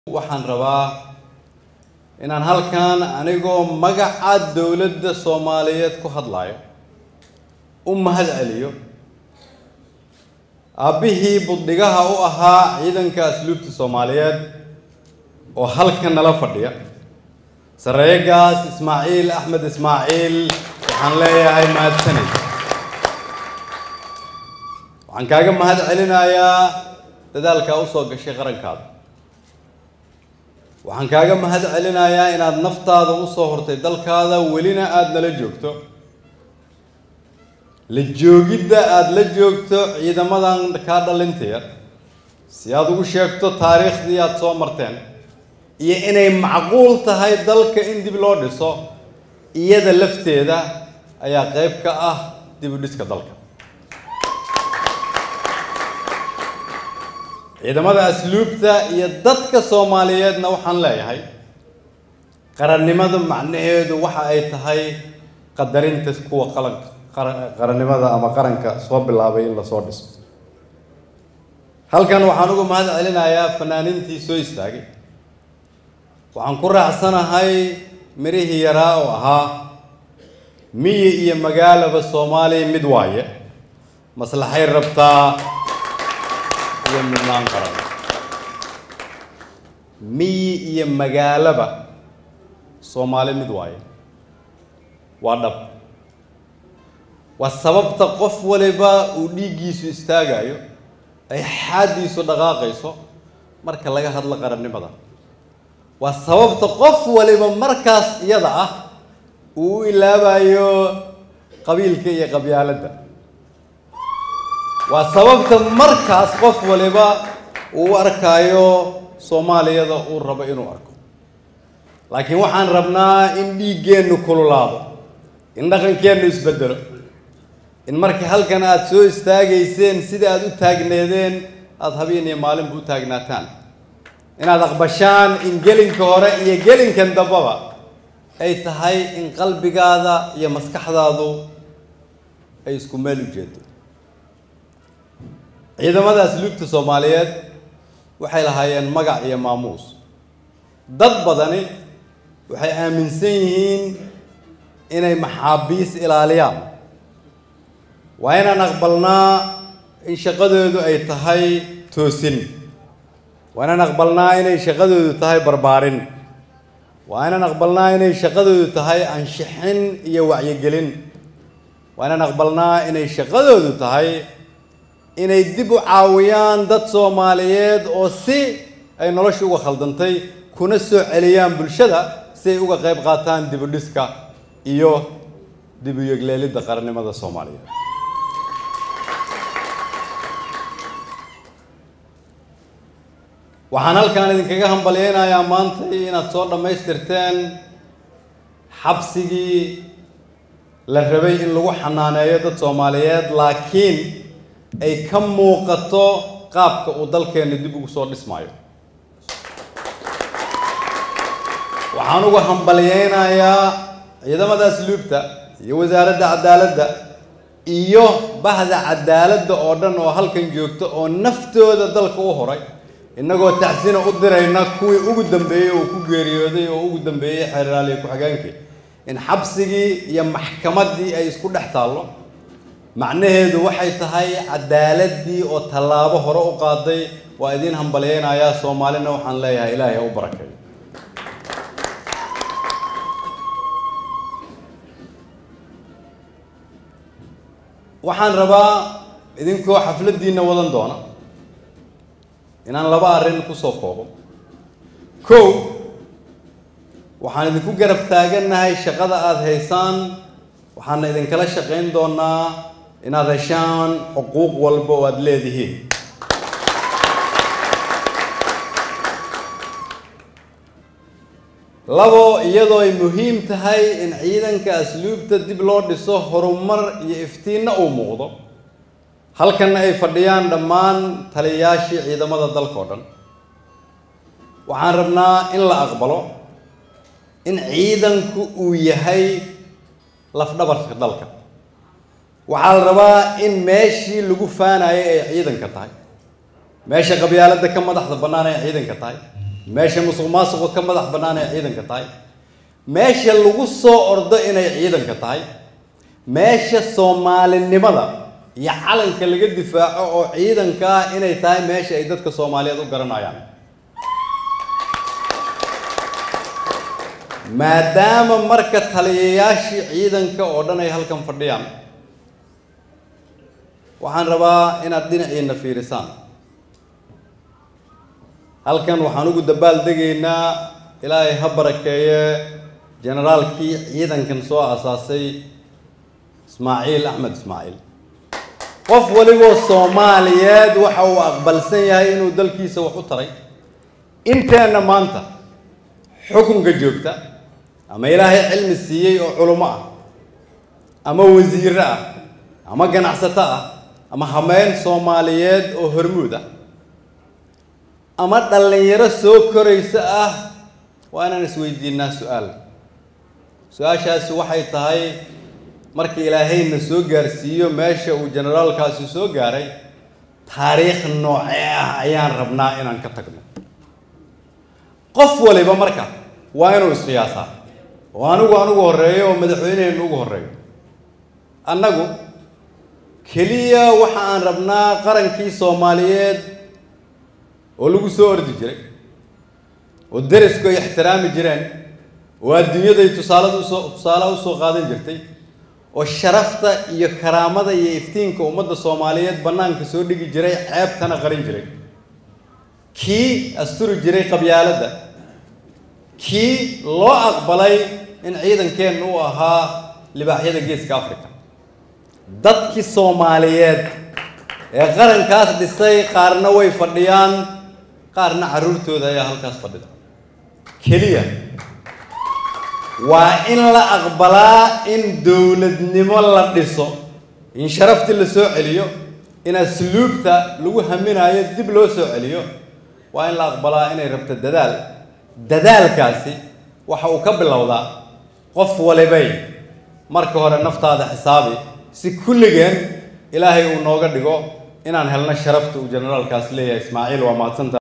waxaan rabaa inaan halkan anigoo magaca dowladda soomaaliyeed ku hadlayo u mahad celiyo aabbihii buddhigaha u ahaa ciidanka asluubta soomaaliyeed oo halkan nala fadhiya sareegaas ismaaciil axmed ismaaciil waxaan leeyahay mahadsanid waxaan kaaga mahad celinayaa dadaalkaa usoo gashay qarankaada waxaan kaaga mahad celinayaa inaad naftaada usoo hortay dalkaada welina aada nala joogto la joogidda aada la joogto ciidamadan kaa dhalintaya si aada ugu sheegto taariikhdii aada soo marteen iyo inay macquul tahay dalka in dib loo dhiso iyada lafteeda ayaa qeyb ka ah dib u dhiska dalka ciidamada asluubta iyo dadka soomaaliyeedna waxaan leeyahay qarannimada macnaheedu waxa ay tahay qadarinta kuwa qalanka qarannimada ama qaranka soo bilaabay in lasoo dhiso halkan waxaan uga mahad celinayaa fanaaniintii soo istaagay waxaan ku raacsanahay mirihii yaraa oo ahaa miyi iyo magaalaba soomaaliya mid waaye maslaxay rabtaa iyo midnaan qaran miyi iyo magaalaba soomaali mid waaye waa dhab waa sababta qof waliba uu dhiiggiisu istaagayo ay xaaddiisu dhaqaaqayso marka laga hadlo qarannimada waa sababta qof waliba markaas iyada ah uu u ilaabayo qabiilka iyo qabyaaladda waa sababta markaas qof waliba uu u arkaayo soomaaliyada uu rabo inuu arko laakiin waxaan rabnaa in dhiiggeennu kululaado in dhaqankeennu isbedelo in marka halkan aada soo istaagayseen sida aada u taagneedeen aada habeen iyo maalinba u taagnaataan inaad aqbashaan in gelinka hore iyo gelinkan dambaba ay tahay in qalbigaada iyo maskaxdaadu ay isku meel u jeedo ciidamada asluubta soomaaliyeed waxay lahaayeen magac iyo maamuus dad badani waxay aaminsan yihiin inay maxaabiis ilaaliyaan waa inaan aqbalnaa in shaqadoodu ay tahay toosin waa inaan aqbalnaa inay shaqadoodu tahay barbaarin waa inaan aqbalnaa inay shaqadoodu tahay anshixin iyo wacyigelin waa inaan aqbalnaa inay shaqadoodu tahay inay dib u caawiyaan dad soomaaliyeed oo si ay nolosha uga khaldantay kuna soo celiyaan bulshada si ay uga qayb qaataan dib u dhiska iyo dib u yegleelidda qarannimada soomaaliyeed waxaan halkaan idinkaga hambalyeynayaa maanta inaad soo dhammaystirteen xabsigii la rabay in lagu xanaaneeyo dad soomaaliyeed laakiin ay ka muuqato qaabka uu dalkeenna dib ugu soo dhismaayo waxaan uga hambalyeynayaa ciidamada asluubta iyo wasaaradda cadaaladda iyo bahda cadaaladda oo dhan oo halkan joogta oo naftooda dalka u horay innagoo tacsina u dirayna kuwii ugu dambeeyey oo ku geeriyooday oo ugu dambeeyey xeeraaliya ku-xigeenkii in xabsigii iyo maxkamaddii ay isku dhex taallo macnaheedu waxay tahay cadaaladii oo tallaabo hore u qaaday waa idiin hambalyeynayaa soomaalina waxaan leeyahay ilaahay ha u barakeeyo waxaan rabaa idinkoo xafladdiina wadan doona inaan laba arrin kusoo koobo kow waxaan idinku garab taagannahay shaqada aada haysaan waxaana idinkala shaqayn doonaa inaad heshaan xuquuq walba oo aada leedihiin labo iyadoo ay muhiim tahay in ciidanka asluubta dib loo dhiso horumar iyo iftiinna uu muuqdo halkanna ay fadhiyaan dhammaan taliyayaashii ciidamada dalka o dhan waxaan rabnaa in la aqbalo in ciidanku uu yahay lafdhabarka dalka waxaa la rabaa in meeshii lagu faanayo ay ciidanka tahay meesha qabyaaladda ka madaxda bannaan ay ciidanka tahay meesha musuq maasuqa ka madax bannaan ay ciidanka tahay meesha lagu soo ordo inay ciidanka tahay meesha soomaalinimada iyo calanka laga difaaco oo ciidanka ah inay tahay meesha ay dadka soomaaliyeed u garanayaan maadaama marka taliyayaashii ciidanka oo dhan ay halkan fadhiyaan waxaan rabaa inaad dhinaciina fiirisaan halkan waxaan ugu dabaal degaynaa ilaahay ha barakeeye generaalkii ciidankan soo asaasay ismaaciil axmed ismaaciil qof waliboo soomaaliyeed waxa uu aqbalsan yahay inuu dalkiisa wax u taray inteenna maanta xukunka joogta ama ilaahay cilmi siiyey oo culummo ah ama wasiiro ah ama ganacsato ah ama hameen soomaaliyeed oo hormuud ah ama dhallinyaro soo koraysa ah waa inaan isweydiinaa su-aal su-aashaasi waxay tahay marka ilaahayna soo gaarsiiyo meesha uu generaalkaasi soo gaaray taariikh noocee ah ayaan rabnaa inaan ka tagno qof waliba marka waa inuu isqiyaasaa oo anigu anugu horreeyo oo madaxweyneheennu ugu horreeyo annagu keliya waxa aan rabnaa qarankii soomaaliyeed oo lagu soo ordi jiray oo derisku ay ixtiraami jireen oo adduunyaday tusaalada usoo tusaalaha usoo qaadan jirtay oo sharafta iyo karaamada iyo iftiinka ummadda soomaaliyeed bannaanka soo dhigi jiray ceebtana qarin jiray kii asturi jiray qabyaaladda kii loo aqbalay in ciidankeennu u ahaa libaaxyada geeska africa dadkii soomaaliyeed ee qarankaas dhisay qaarna way fadhiyaan qaarna carruurtooda ayaa halkaas fadhida keliya waa in la aqbalaa in dowladnimo la dhiso in sharaftii la soo celiyo in asluubta lagu haminayo dib loo soo celiyo waa in la aqbalaa inay rabto dadaal dadaalkaasi waxa uu ka bilowdaa qof walibay marka hore naftaada xisaabi si kulligeen ilaahay uu nooga dhigo inaan helno sharafta uu generaalkaas leeyahay ismaaciil waa mahadsanta